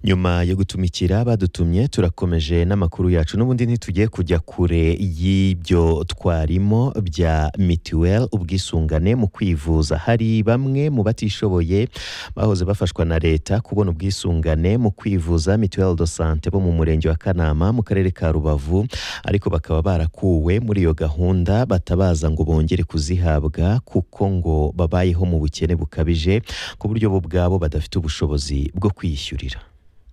nyuma yo gutumikira badutumye turakomeje n'amakuru yacu n'ubundi ntitugiye kujya kure y'ibyo twarimo bya mituweli ubwisungane mu kwivuza hari bamwe mu batishoboye bahoze bafashwa na leta kubona ubwisungane mu kwivuza mituweli do sante bo mu murenge wa kanama mu karere ka rubavu ariko bakaba barakuwe muri iyo gahunda batabaza ngo bongere kuzihabwa kuko ngo babayeho mu bukene bukabije ku buryo bo ubwabo badafite ubushobozi bwo kwiyishyurira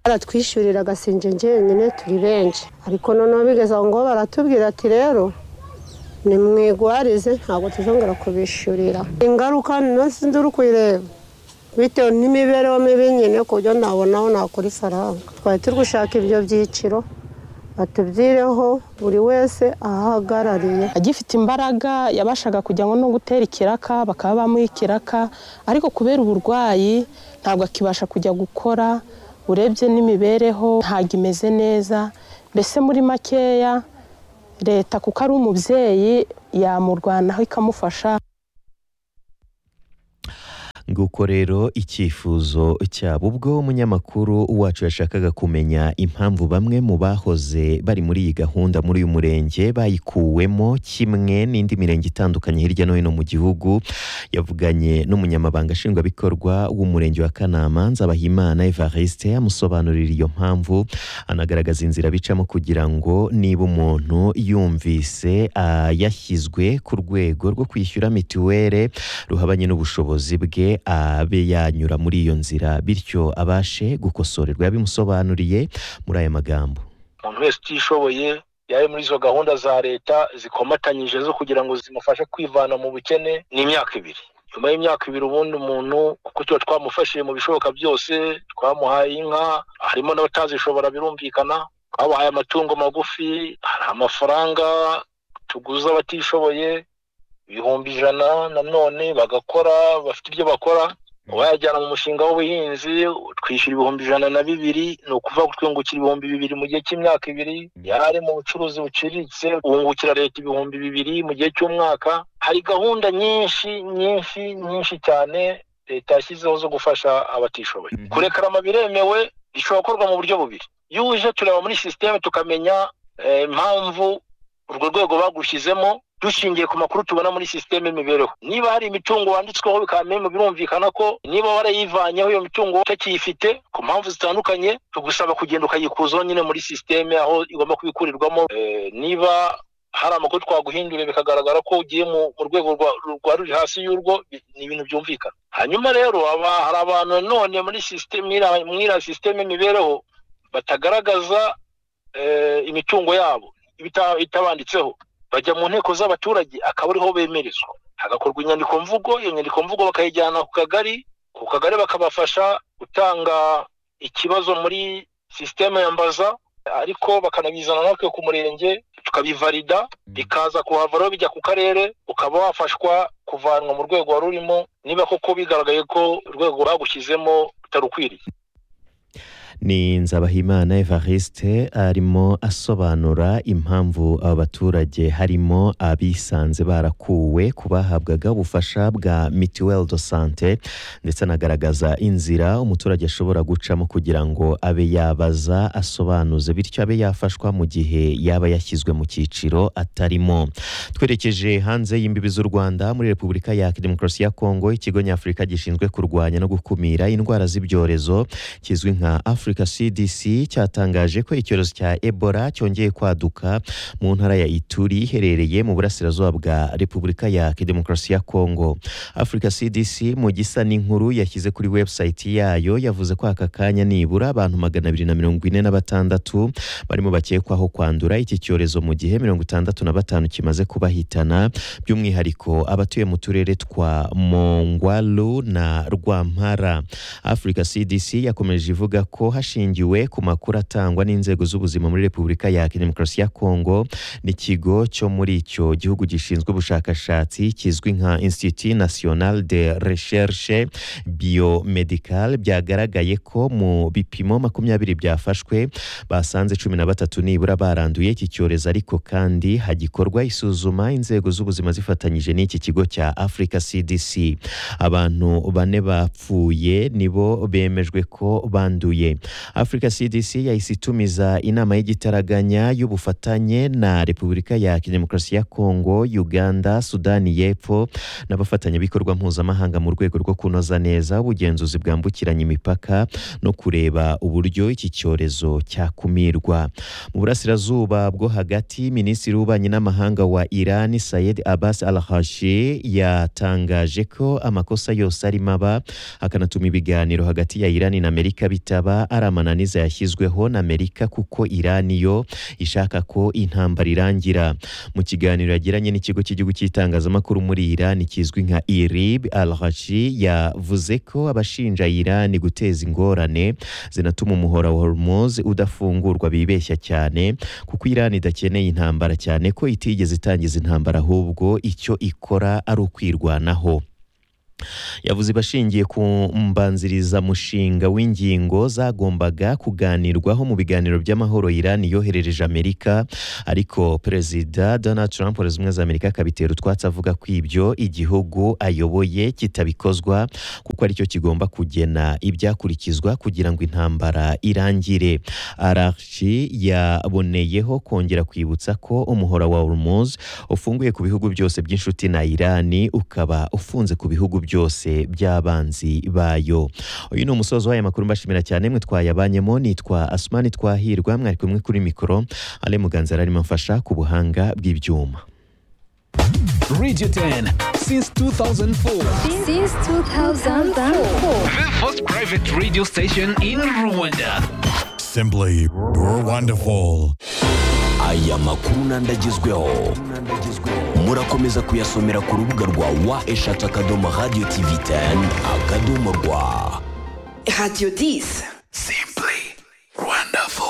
baratwishyurira agasinje njyenyine turi benshi ariko noneho bigeze aho ngo baratubwira ati rero ni mwigwarize ntabwo tuzongera kubishyurira ingaruka nzi uri kuyireba bitewe n'imibereho mibi nyine ku buryo ntabona aho nakora ifaranga twari turi gushaka ibyo byiciro batubyireho buri wese ahahagarariye agifite imbaraga yabashaga kujyamo no gutera ikiraka bakaba bamuha ikiraka ariko kubera uburwayi ntabwo akibasha kujya gukora urebye n'imibereho ntabwo imeze neza mbese muri makeya leta kuko ari umubyeyi yamurwanaho ikamufasha nguko rero icyifuzo cyabo ubwo umunyamakuru wacu yashakaga kumenya impamvu bamwe mu bahoze bari muri iyi gahunda muri uyu murenge bayikuwemo kimwe n'indi mirenge itandukanye hirya no hino mu gihugu yavuganye n'umunyamabanga nshingwabikorwa w'umurenge wa kanama nzabahimana evariste amusobanurira iyo mpamvu anagaragaza inzira bicamo kugira ngo niba umuntu yumvise yashyizwe ku rwego rwo kwishyura mituweli ruhabanye n'ubushobozi bwe abe yanyura muri iyo nzira bityo abashe gukosorerwa yabimusobanuriye muri aya magambo umuntu wese utishoboye yaje muri izo gahunda za leta zikomatanyije zo kugira ngo zimufashe kwivana mu bukene ni imyaka ibiri nyuma y'imyaka ibiri ubundi umuntu kuko tuba twamufashije mu bishoboka byose twamuhaye inka harimo n'abatazishobora birumvikana twabahaye amatungo magufi hari amafaranga tuguza abatishoboye ibihumbi ijana nanone bagakora bafite ibyo bakora wayajyana mu mushinga w'ubuhinzi twishyura ibihumbi ijana na bibiri ni ukuvuga twungukira ibihumbi bibiri mu gihe cy'imyaka ibiri yari mu bucuruzi buciriritse wungukira leta ibihumbi bibiri mu gihe cy'umwaka hari gahunda nyinshi nyinshi nyinshi cyane leta yashyizeho zo gufasha abatishoboye kurekarama biremewe bishobora gukorwa mu buryo bubiri iyo uje tureba muri sisiteme tukamenya impamvu urwo rwego bagushyizemo dushingiye ku makuru tubona muri sisiteme y'imibereho niba hari imitungo wanditsweho bikamenya birumvikana ko niba warayivanyeho iyo mitungo utakiyifite ku mpamvu zitandukanye tugusaba kugenda ukayikuzaho nyine muri sisiteme aho igomba kubikurirwamo niba hari amakuru twaguhinduriye bikagaragara ko ugiye mu rwego rwa ruri hasi y'urwo ni ibintu byumvikana hanyuma rero hari abantu nanone muri sisiteme mwiriya sisiteme y'imibereho batagaragaza imitungo yabo itabanditseho bajya mu nteko z'abaturage akaba ariho bemerezwa hagakorwa inyandikomvugo iyo nyandikomvugo bakayijyana ku kagari ku kagari bakabafasha gutanga ikibazo muri sisiteme yambaza ariko bakanabizana natwe ku murenge tukabivarida bikaza kuhava rero bijya ku karere ukaba wafashwa kuvanwa mu rwego wari urimo niba koko bigaragaye ko urwego bagushyizemo rutarukwiriye ni nzabahimana evariste arimo asobanura impamvu aba baturage harimo abisanze barakuwe ku bahabwaga ubufasha bwa mituweli do sante ndetse anagaragaza inzira umuturage ashobora gucamo kugira ngo abe yabaza asobanuze bityo abe yafashwa mu gihe yaba yashyizwe mu cyiciro atarimo twerekeje hanze y'imbibi z'u rwanda muri repubulika ya demokarasi ya kongo ikigo nyafurika gishinzwe kurwanya no gukumira indwara z'ibyorezo kizwi nka afurika Africa CDC cyatangaje ko icyorezo cya Ebola cyongeye kwaduka mu ntara ya Ituri iherereye mu burasirazuba bwa Repubulika ya Demokarasi ya Kongo. Africa CDC mu gisa n'inkuru yashyize kuri website yayo yavuze ko aka kanya nibura abantu magana abiri na mirongo ine na batandatu barimo bakekwaho kwandura iki cyorezo mu gihe mirongo itandatu na batanu kimaze kubahitana by'umwihariko abatuye mu turere twa Mongwalu na Rwampara. Africa CDC yakomeje ivuga ko hashingiwe ku makuru atangwa n'inzego z'ubuzima muri repubulika ya demokarasi ya kongo n'ikigo cyo muri icyo gihugu gishinzwe ubushakashatsi kizwi nka institut national de recherche biomedical byagaragaye ko mu bipimo makumyabiri byafashwe basanze cumi na batatu nibura baranduye iki cyorezo ariko kandi hagikorwa isuzuma inzego z'ubuzima zifatanyije n'iki kigo cya africa cdc abantu bane bapfuye nibo bemejwe ko banduye afurika cdc yahise itumiza inama y'igitaraganya y'ubufatanye na repubulika ya demokarasi ya kongo uganda sudani y'epfo n'abafatanyabikorwa mpuzamahanga mu rwego rwo kunoza neza ubugenzuzi bwambukiranya imipaka no kureba uburyo iki cyorezo cyakumirwa mu burasirazuba bwo hagati minisitiri w'ububanyi n'amahanga wa iran sayed abbas al hashi yatangaje ko amakosa yose arimo aba akanatuma ibiganiro hagati ya iran na amerika bitaba ari amananiza yashyizweho na amerika kuko iran yo ishaka ko intambara irangira mu kiganiro yagiranye n'ikigo cy'igihugu cy'itangazamakuru muri iran kizwi nka irib al hashi yavuze ko abashinja iran guteza ingorane zinatuma umuhora wa hormoz udafungurwa bibeshya cyane kuko iran idakeneye intambara cyane ko itigeze itangiza intambara ahubwo icyo ikora ari ukwirwanaho yavuze bashingiye ku mbanzirizamushinga w'ingingo zagombaga kuganirwaho mu biganiro by'amahoro Iran yoherereje Amerika ariko Perezida Donald Trump wa zimwe za Amerika akabitera utwatsi avuga ko ibyo igihugu ayoboye kitabikozwa kuko aricyo kigomba kugena ibyakurikizwa kugira ngo intambara irangire Arachi yaboneyeho kongera kwibutsa ko umuhora wa Hormuz ufunguye ku bihugu byose by'inshuti na Iran ukaba ufunze ku bihugu byose by'abanzi bayo uyu ni umusozo w'aya makuru mbashimira cyane mwe twayabanyemo nitwa asumani twahirwa mwari kumwe kuri mikoro ale muganza yari arimo amfasha ku buhanga bw'ibyuma Radio 10 since 2004. Since 2004. The first private radio station in Rwanda. Simply wonderful. aya makuru nandagezweho murakomeza kuyasomera ku rubuga rwa wa eshatu akadomo radiyo tivi 10 akadomo rwa Radio 10. Simply wonderful.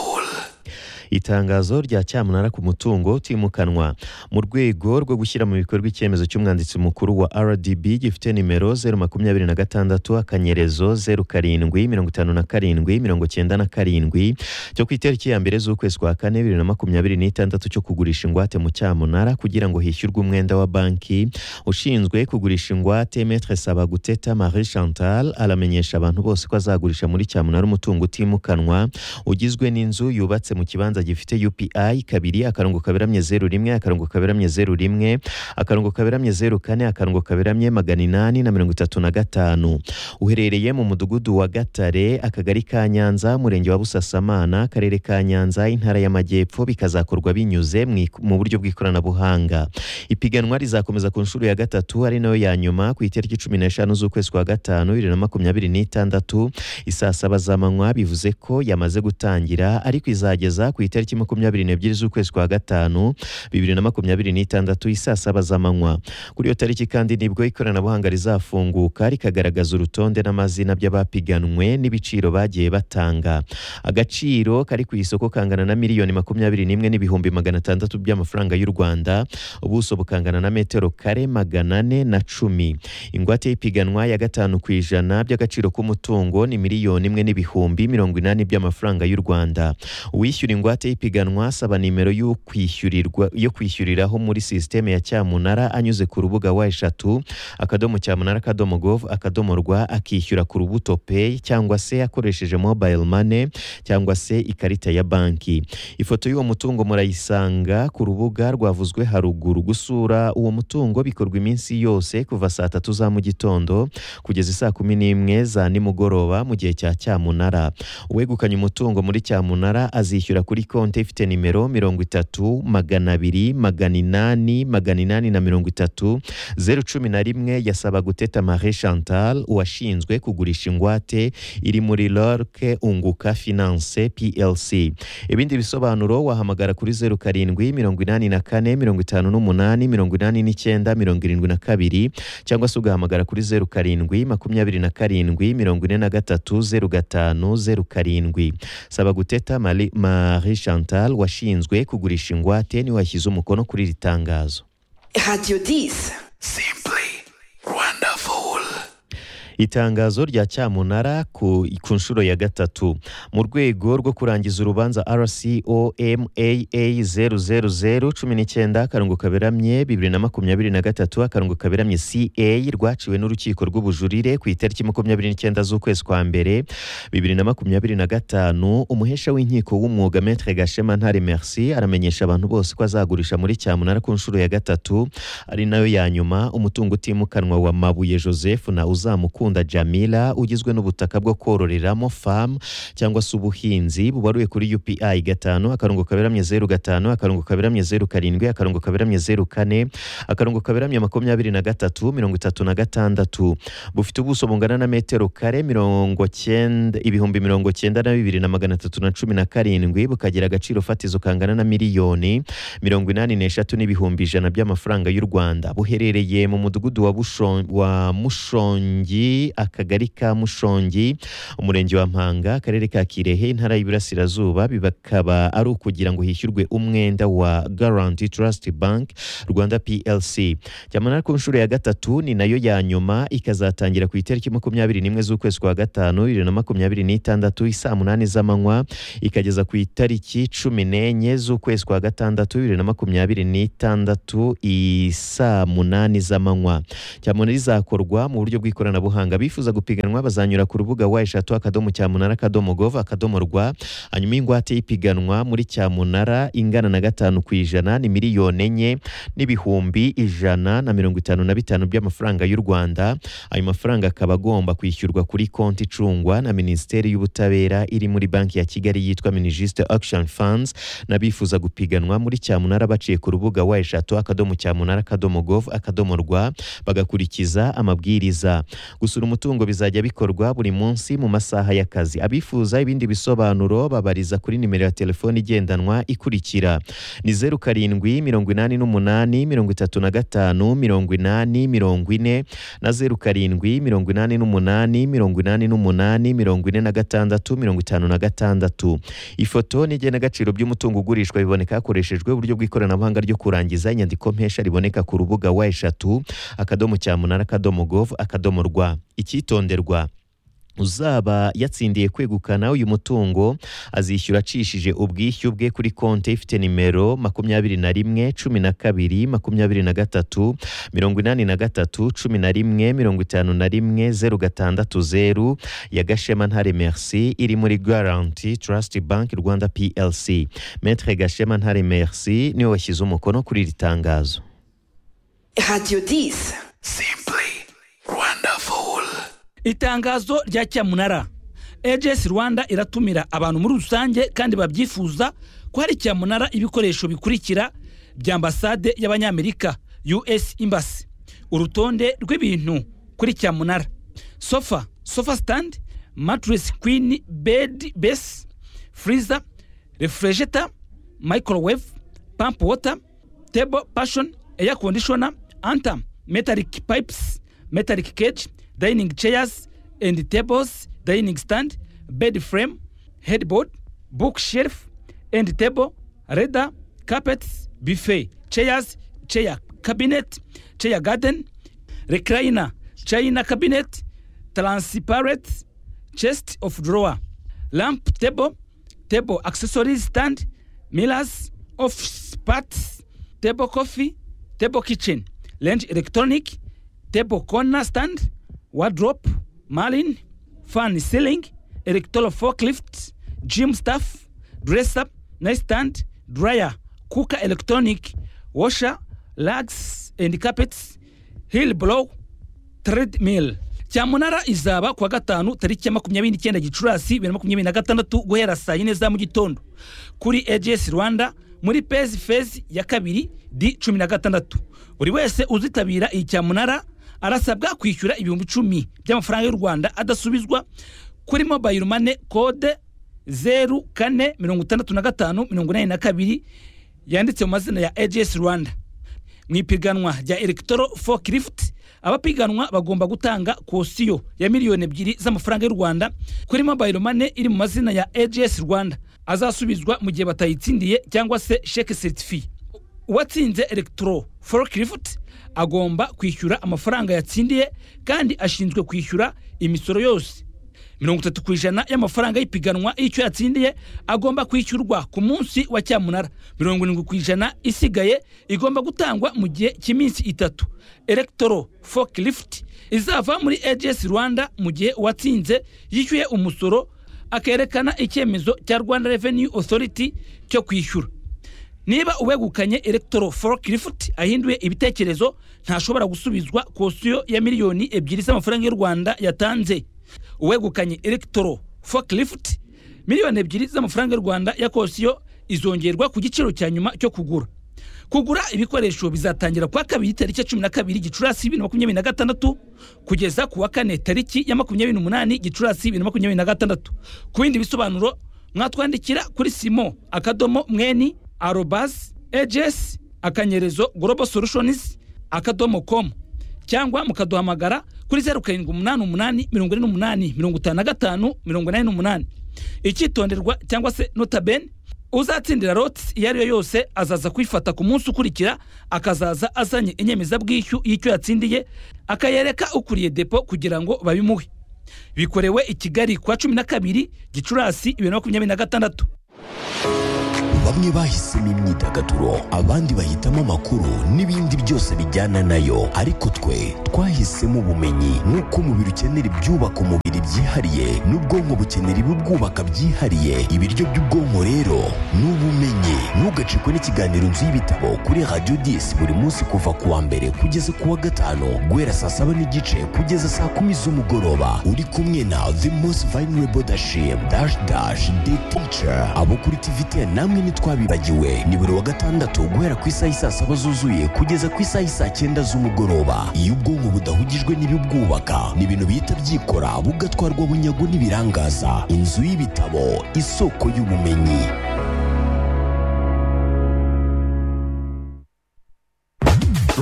itangazo rya cyamunara ku mutungo utimukanwa mu rwego rwo gushyira mu bikorwa icyemezo cy'umwanditsi mukuru wa RDB gifite nimero zeru makumyabiri na gatandatu akanyerezo zeru karindwi mirongo itanu na karindwi mirongo cyenda na karindwi cyo ku itariki ya mbere z'ukwezi kwa kane bibiri na makumyabiri n'itandatu cyo kugurisha ingwate mu cyamunara kugira ngo hishyurwe umwenda wa banki ushinzwe kugurisha ingwate metre sabaguteta marie chantal aramenyesha abantu bose ko azagurisha muri cyamunara umutungo utimukanwa ugizwe n'inzu yubatse mu kibanza kibanza gifite UPI kabiri akarongo kaberamye zeru rimwe akarongo kaberamye zeru rimwe akarongo kaberamye zeru kane akarongo kaberamye magana inani na mirongo itatu na gatanu uherereye mu mudugudu wa Gatare akagari ka Nyanza umurenge wa Busasamana akarere ka Nyanza intara y'amajyepfo bikazakorwa binyuze mwik- mu buryo bw'ikoranabuhanga ipiganwa rizakomeza ku nshuro ya gatatu ari nayo ya nyuma ku itariki cumi n'eshanu z'ukwezi kwa gatanu bibiri na makumyabiri n'itandatu isaa saba z'amanywa bivuze ko yamaze gutangira ariko izageza ku itariki makumyabiri n'ebyiri z'ukwezi kwa gatanu bibiri na makumyabiri n'itandatu isaa saba z'amanywa kuri iyo tariki kandi nibwo ikoranabuhanga rizafunguka rikagaragaza urutonde n'amazina by'abapiganwe n'ibiciro bagiye batanga agaciro kari ku isoko kangana na miliyoni makumyabiri n'imwe n'ibihumbi magana atandatu by'amafaranga y'u rwanda ubuso bukangana na metero kare magana ane na cumi ingwate y'ipiganwa ya gatanu ku ijana by'agaciro k'umutungo ni miliyoni imwe n'ibihumbi mirongo inani by'amafaranga y'u rwanda uwishyura ingwate y'ipiganwa asaba nimero yo kwishyurirwa yo kwishyuriraho muri sisiteme ya cyamunara anyuze ku rubuga wa eshatu akadomo cyamunara akadomo gov akadomo rwa akishyura ku rubuto peyi cyangwa se akoresheje mobile money cyangwa se ikarita ya banki ifoto y'uwo mutungo murayisanga ku rubuga rwavuzwe haruguru gusura uwo mutungo bikorwa iminsi yose kuva saa tatu za mu gitondo kugeza isaa kumi n'imwe za nimugoroba mu gihe cya cyamunara uwegukanye umutungo muri cyamunara azishyura kuri konti ifite nimero mirongo itatu magana abiri magana inani magana inani na mirongo itatu zeru cumi na rimwe yasaba guteta marie chantal uwashinzwe kugurisha ingwate iri muri lorke unguka finance plc ibindi bisobanuro wahamagara kuri zeru karindwi mirongo inani na kane mirongo itanu n'umunani mirongo inani n'icyenda mirongo irindwi na kabiri cyangwa se ugahamagara kuri zeru karindwi makumyabiri na karindwi mirongo ine na gatatu zeru gatanu zeru karindwi saba guteta Mari- marie chantal washinzwe kugurisha ingwate niwe washyize umukono kuri iri tangazo Radio 10. Simply wonderful. itangazo rya cyamunara ku ku nshuro ya gatatu mu rwego rwo kurangiza urubanza rcoma zeru zeru zeru cumi n'icyenda akarongo kaberamye bibiri na makumyabiri na gatatu akarongo kaberamye ca rwaciwe n'urukiko rw'ubujurire ku itariki makumyabiri n'icyenda z'ukwezi kwa mbere bibiri na makumyabiri na gatanu umuhesha w'inkiko w'umwuga metre gashema ntare merci aramenyesha abantu bose ko azagurisha muri cyamunara ku nshuro ya gatatu ari nayo ya nyuma umutungo utimukanwa wa mabuye joseph na uzamukunda jamila ugizwe n'ubutaka bwo kororeramo famu cyangwa se ubuhinzi bubaruye kuri upi gatanu akarongo kaberamye zeru gatanu akarongo kaberamye zeru karindwi akarongo kaberamye zeru kane akarongo kaberamye makumyabiri na gatatu mirongo itatu na gatandatu bufite ubuso bungana na metero kare mirongo cyenda ibihumbi mirongo cyenda na bibiri na magana atatu na cumi na karindwi bukagira agaciro fatizo kangana na miliyoni mirongo inani n'eshatu n'ibihumbi ijana by'amafaranga y'u rwanda buherereye mu mudugudu wa, Busho- wa mushongi akagari ka mushongi umurenge wa mpanga akarere ka kirehe intara y'iburasirazuba bikaba ari ukugira ngo hishyurwe umwenda wa garanti trust bank rwanda plc cyamunara ku nshuro ya gatatu ni nayo ya nyuma ikazatangira ku itariki makumyabiri n'imwe z'ukwezi kwa gatanu bibiri na makumyabiri n'itandatu isaa munani z'amanywa ikageza ku itariki cumi n'enye z'ukwezi kwa gatandatu bibiri na makumyabiri n'itandatu isaa munani z'amanywa cyamunara izakorwa mu buryo bw'ikoranabuhanga bifuza gupiganwa bazanyura ku rubuga wa eshatu akadomo cyamunara akadomo gov akadomo rwa hanyuma ingwate y'ipiganwa muri cyamunara ingana na gatanu ku ijana ni miliyoni enye n'ibihumbi ijana na mirongo itanu na bitanu by'amafaranga y'u rwanda ayo mafaranga akaba agomba kwishyurwa kuri konti icungwa na minisiteri y'ubutabera iri muri banki ya kigali yitwa minijiste action funds n'abifuza gupiganwa muri cyamunara baciye ku rubuga wa eshatu akadomo cyamunara akadomo gov akadomo rwa bagakurikiza amabwiriza gusura umutungo bizajya bikorwa buri munsi mu masaha y'akazi abifuza ibindi bisobanuro babariza kuri nimero ya telefoni igendanwa ikurikira ni zeru karindwi mirongo inani n'umunani mirongo itatu na gatanu mirongo inani mirongo ine na zeru karindwi mirongo inani n'umunani mirongo inani n'umunani mirongo ine na gatandatu mirongo itanu na gatandatu ifoto n'igenagaciro by'umutungo ugurishwa biboneka hakoreshejwe uburyo bw'ikoranabuhanga ryo kurangiza inyandiko mpesha riboneka ku rubuga wa eshatu akadomo cyamunara akadomo gov akadomo rwa icyitonderwa uzaba yatsindiye kwegukana uyu mutungo azishyura acishije ubwishyu bwe kuri konti ifite nimero makumyabiri na rimwe cumi na kabiri makumyabiri na gatatu mirongo inani na gatatu cumi na rimwe mirongo itanu na rimwe zeru gatandatu zeru ya gashema ntare merci iri muri garanti trust bank rwanda plc metre gashema ntare merci niwe washyize umukono kuri iri tangazo Radio 10. Simply wonderful. itangazo rya cyamunara ags rwanda iratumira abantu muri rusange kandi babyifuza ko hari cyamunara ibikoresho bikurikira bya ambasade y'abanyamerika us embassy urutonde rw'ibintu kuri cyamunara sofa sofa stand mattress queen bed base freezer refrigerator microwave pump water table passion air conditioner anta metallic pipes metallic cage dining chairs and tables dining stand bed frame headboard bookshelf and table leather carpets buffet chairs chair cabinet chair garden recliner china cabinet transparent chest of drawer lamp table table accessories stand mirrors office parts table coffee table kitchen range electronic table corner stand wardrobe marlin fan ceiling electoral forklift gym staff dresser nightstand dryer cooker electronic washer rugs and carpets hill blow treadmill cyamunara izaba kuwa gatanu tariki ya makumyabiri n'icyenda gicurasi bibiri na makumyabiri na gatandatu guhera saa yine za mu gitondo kuri ags rwanda muri pezi fezi ya kabiri di cumi na gatandatu buri wese uzitabira iyi cyamunara arasabwa kwishyura ibihumbi icumi by'amafaranga y'u rwanda adasubizwa kuri mobayiro mane kode zeru kane mirongo itandatu na gatanu mirongo inani na kabiri yanditse mu mazina ya ags rwanda mu ipiganwa rya electro forklift abapiganwa bagomba gutanga kosiyo ya miliyoni ebyiri z'amafaranga y'u rwanda kuri mobile money iri mu mazina ya ags rwanda azasubizwa mu gihe batayitsindiye cyangwa se sheke certifi uwatsinze electro forklift agomba kwishyura amafaranga yatsindiye kandi ashinzwe kwishyura imisoro yose mirongo itatu ku ijana y'amafaranga y'ipiganwa y'icyo yatsindiye agomba kwishyurwa ku munsi wa cyamunara mirongo irindwi ku ijana isigaye igomba gutangwa mu gihe cy'iminsi itatu electro forklift izava muri ags rwanda mu gihe uwatsinze yishyuye umusoro akerekana icyemezo cya rwanda revenue authority cyo kwishyura niba uwegukanye electro forklift ahinduye ibitekerezo ntashobora gusubizwa kosiyo ya miliyoni ebyiri z'amafaranga y'u rwanda yatanze uwegukanye electro forklift miliyoni ebyiri z'amafaranga y'u rwanda ya kosiyo izongerwa ku giciro cya nyuma cyo kugura kugura ibikoresho bizatangira kuwa kabiri tariki ya cumi na kabiri gicurasi bibiri na makumyabiri na gatandatu kugeza ku wa kane tariki ya makumyabiri n'umunani gicurasi bibiri na makumyabiri na gatandatu ku bindi bisobanuro mwatwandikira kuri simo akadomo mweni arobas ejesi akanyerezo global solutions akadomo komu cyangwa mukaduhamagara kuri zeru karindwi umunani umunani mirongo ine n'umunani mirongo itanu na gatanu mirongo inani n'umunani icyitonderwa cyangwa se notabene uzatsindira lotisi iyo ari yo yose azaza kwifata ku munsi ukurikira akazaza azanye inyemezabwishyu y'icyo yatsindiye akayereka ukuriye depo kugira ngo babimuhe bikorewe i kigali ku wa cumi na kabiri gicurasi bibiri na makumyabiri na gatandatu bamwe bahisemo imyidagaduro abandi bahitamo amakuru n'ibindi byose bijyana nayo ariko twe twahisemo ubumenyi nk'uko umubiri ukenera ibyubaka umubiri byihariye n'ubwonko bukenera ibibwubaka byihariye ibiryo by'ubwonko rero ni ubumenyi ntugacikwe n'ikiganiro inzu y'ibitabo kuri radiyo disi buri munsi kuva ku wa mbere kugeza ku wa gatanu guhera saa saba n'igice kugeza saa kumi z'umugoroba uri kumwe na the most vulnerable dashim dash dash the teacher abo kuri tivite namwe ni twabibagiwe ni buri wa gatandatu guhera ku isaha isaa saba zuzuye kugeza ku isaha isaa cyenda z'umugoroba iyo ubwonko budahugijwe n'ibibwubaka ni ibintu bihita byikora bugatwarwa bunyago n'ibirangaza inzu y'ibitabo isoko y'ubumenyi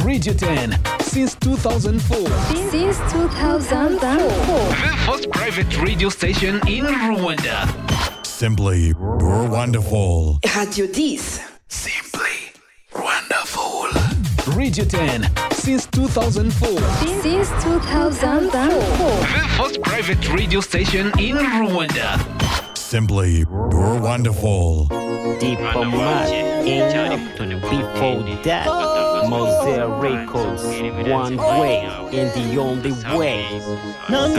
Radio 10 since 2004. Since 2004. The first private radio station in Rwanda. Simply wonderful. Radio 10. Simply wonderful. Radio 10 since 2004. Since 2004. The first private radio station in Rwanda. Simply wonderful. Diplomat in before that. Mosaic Records, one way and the only way. No, no,